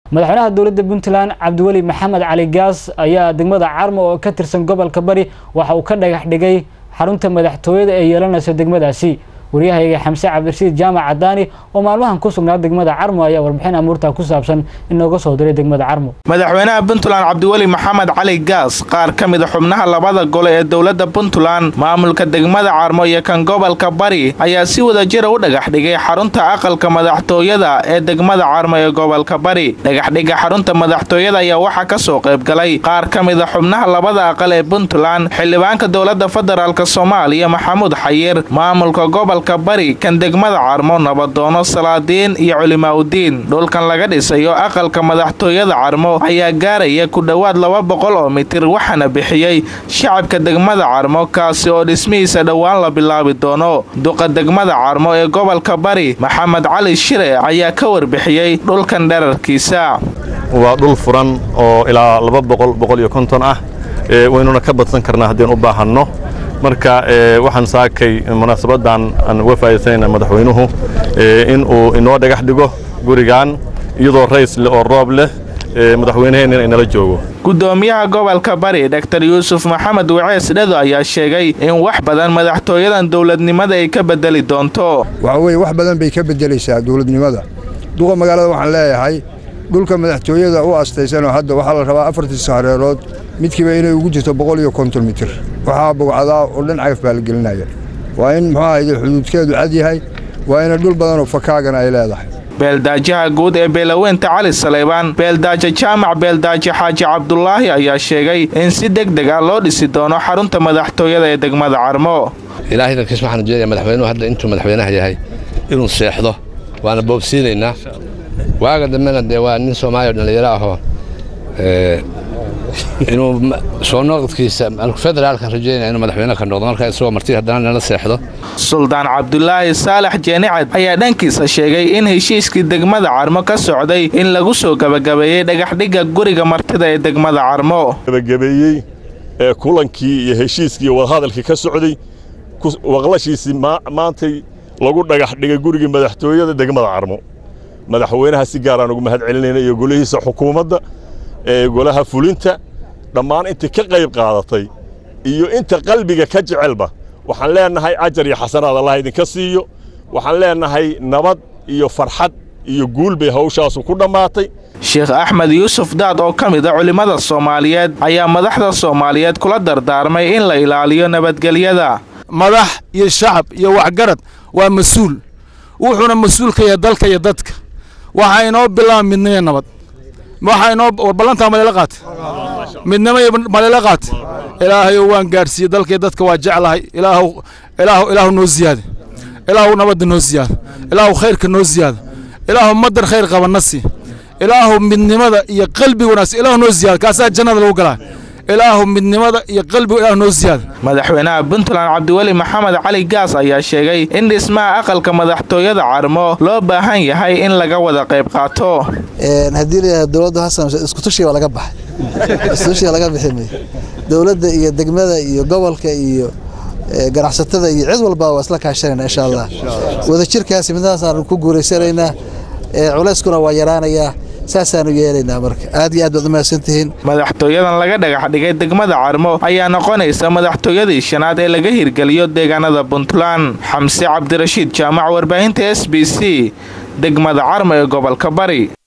madaxweynaha dowladda puntland cabdiweli maxamed cali gaas ayaa degmada carmo oo ka tirsan gobolka bari waxa uu ka dhagax dhigay xarunta madaxtooyada ee yeelanaysa degmadaasi waryahayga xamse cabdirashiid jaamac cadaani oo maalmahan ku sugnaa degmada carmo ayaa warbixin amuurta ku saabsan inooga soo diray degmada carmo madaxweynaha puntland cabdiweli maxamed cali gaas qaar ka mida xubnaha labada gole ee dowladda puntland maamulka degmada carmo iyo kan gobolka bari ayaa si wadajira u dhagax dhigay xarunta aqalka madaxtooyada ee degmada carmo ee gobolka bari dhagaxdhiga xarunta madaxtooyada ayaa waxaa ka soo qaybgalay qaar ka mida xubnaha labada aqal ee puntland xildhibaanka dowladda federaalk soomaaliya maxamuud xayir maamulka gobol bari kan degmada carmo nabadoono salaadiin iyo culimaaudiin dhulkan laga dhisayo aqalka madaxtooyada carmo ayaa gaaraya ku dhowaad laba boqol oo mitir waxaana bixiyey shacabka degmada carmo kaasi oo dhismihiisa dhowaan la bilaabi doono duqa degmada carmo ee gobolka bari maxamed cali shire ayaa ka warbixiyey dhulkan dherarkiisa waa dhul furan oo ilaa laba boqol boqol iyo konton ah waynuna ka badsan karnaa haddeen u baahanno marka waxaan saakay munaasabadan aan uga faa'iidaysanayna madaxweynuhu in uu inoo dhagax dhigo gurigan iyadoo rays leh oo roob leh madaxweynaheenna inala joogo gudoomiyaha gobolka bari dor yuusuf maxamed wacees dhedo ayaa sheegay in wax badan madaxtooyadan dowladnimada ay ka bedeli doonto waxa weye wax badan bay ka bedelaysaa dowladnimada duqa magaalada waxaan leeyahay dhulka madaxtooyada u astaysanoo hadda waxaa la rabaa afartii saareerood midkiiba inay ugu jirto boqol iyo konton mitir waxaa bogcadaa oo dhan cagaf baa la gelinaya waa in muxuu ahayde xuduudkeedu cad yahay waa ina dhul badanoo fakaagana ay leedahay beeldaajaha guud ee beelaweynta cali saleybaan beeldaaja jaamac beeldaaja xaaji cabdulaahi ayaa sheegay in si deg deg ah loo dhisi doono xarunta madaxtooyada ee degmada carmo ilaahay dalkiis waxaan ujeedaya madaxweynuhu hadda intuu madaxweynaha yahay inuu seexdo waana boobsiinaynaa waaga dambena dee waa nin soomaaliya dhallinyaro ahoo inuu soo noqodkiisa federaalka rajeynaya inuu madaxweyne ka noqdo marka isagoo marti haddana nala seexdo suldaan cabdulaahi saalax jeenicad ayaa dhankiisa sheegay in heshiiskii degmada carmo ka socday in lagu soo gebagabeeyey dhagaxdhigga guriga martida ee degmada carmo gebagabeeyey ee kulankii iyo heshiiskii iyo wadahadalkii ka socday waqlashiisii maantay lagu dhagax dhigay gurigii madaxtooyada degmada carmo madaxweynaha si gaaraan ugu mahad celinayna iyo golihiisa xukuumadda ee golaha fulinta dhammaan inta ka qayb qaadatay iyo inta qalbiga ka jecelba waxaan leennahay ajar iyo xasanaad allah idinka siiyo waxaan leennahay nabad iyo farxad iyo guul bay hawshaasu ku dhammaatay sheekh axmed yuusuf daad oo ka mid a culimmada soomaaliyeed ayaa madaxda soomaaliyeed kula dardaarmay in la ilaaliyo nabadgelyada madax iyo shacab iyo waxgarad waa mas-uul wuxuuna mas-uul ka yahay dalka iyo dadka waxaa inoo bilaaba midnimo nabad waxaa inoo ballantaa maleela qaata midnimo iyo maleela qaata ilaahayow waan gaadhsiiyey dalkaiyo dadka waa jeclahay ilaahu ilaahu ilaahu noo ziyaada ilaahu nabadda noo ziyaada ilaahu khayrka noo ziyaada ilaahu madar khayr qabanna sii ilaahu midnimada iyo qalbiga wanaagsan ilaahu noo ziyaada kaasaa jannada lagu galaa ilaahu midnimada iyo qalbiga ilaahu noo ziyaada madaxweynaha puntland cabdiweli maxamed cali gaas ayaa sheegay in dhismaha aqalka madaxtooyada carmo loo baahan yahay in laga wada qayb qaato haddii la yidhahdo dowladdu hasan iskutushiga waa laga baxay iskutushiga laga bixi mayo dowladda iyo degmada iyo gobolka iyo ganacsatada iyo cid walba waa isla kaashanayna insha allah wadajirkaasi midnahaasaan ku guuraysanaynaa culayskuna waa yaraanayaa saasaanu yeelaynaa marka aad iyo aad baad u mahadsantihiin madaxtooyadan laga dhagax dhigay degmada carmo ayaa noqonaysa madaxtooyadii shanaad ee laga hirgeliyo deegaanada puntland xamse cabdirashiid jaamac warbaahinta s b c degmada carmo ee gobolka bari